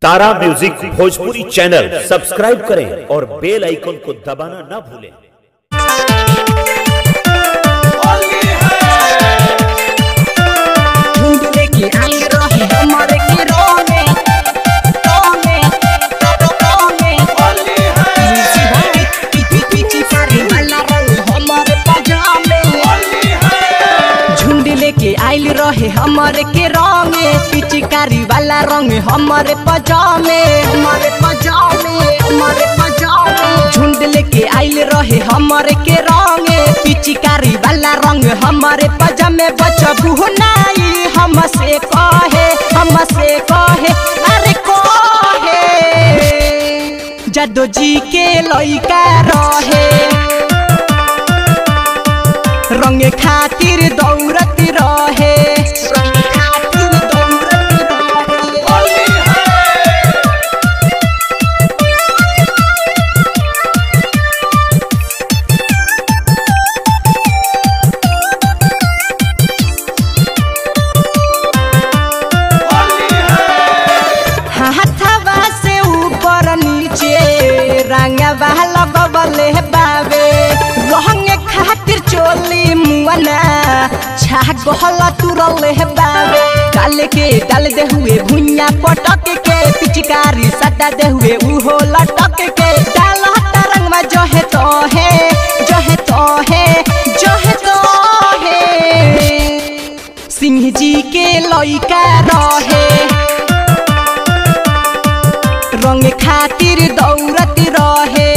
तारा music Bhojpuri channel subscribe करें और बेल icon को दबाना ना भूलें ढूंढ लेके आई रहे हमारे के रोने रोने रोने पीछे भाई पीछे पीछे सारी वाला रंग हमारे पजामे झुंड लेके आइल रहे हमारे के रंगे पिचकारी वाला रंग हमारे पजामे हमारे पजामे हमारे पजामे झुंड लेके आइल रहे हमारे के रंगे पिचकारी वाला रंग हमारे पजामे बचबू नाई हमसे कहे हमसे कहे अरे कहे जादो जी के लइका रहे रंग खातिर दौड़त रहे रंग खातिर दौड़त रहे हाथवा से ऊपर नीचे रंगवा लगवले बावे रंग खातिर चोली मुआना छा गहल तुरले बावे काल के डाल दे हुए भुइया पटक के पिचकारी सटा दे हुए उहो लटक के डाल तरंग में जो है तो है जो है तो है जो है तो है सिंह जी के लइका रहे रंग खातिर दौड़त रहे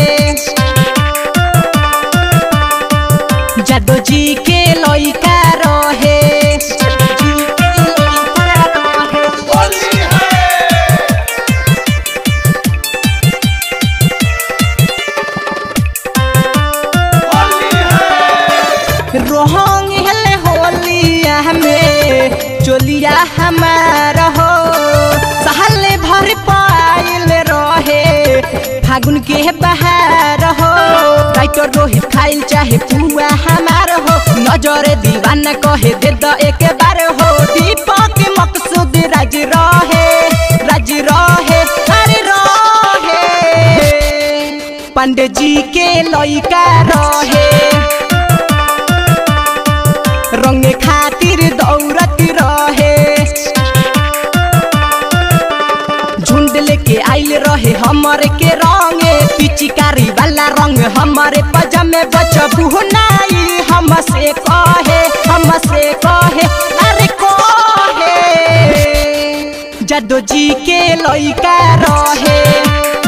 जादो जी के लइका रहे रोहंग हेले होलिया में चोलिया हमार हो सहले भर पाइल रहे फागुन के बहार हो राइटर रोहित खाइल चाहे पुआ हमार हो नजर दीवाना कहे दे द एक बार हो दीपक मकसूद राज रहे राज रहे अरे रहे पंडित जी के लइका रहे रंग खातिर दौड़त रहे झुंड लेके आइल रहे हमारे के रंगे पिचकारी वाला रंग हमारे पजामे बचबू नाई हमसे कहे हमसे कहे अरे कहे जादो जी के लइका रहे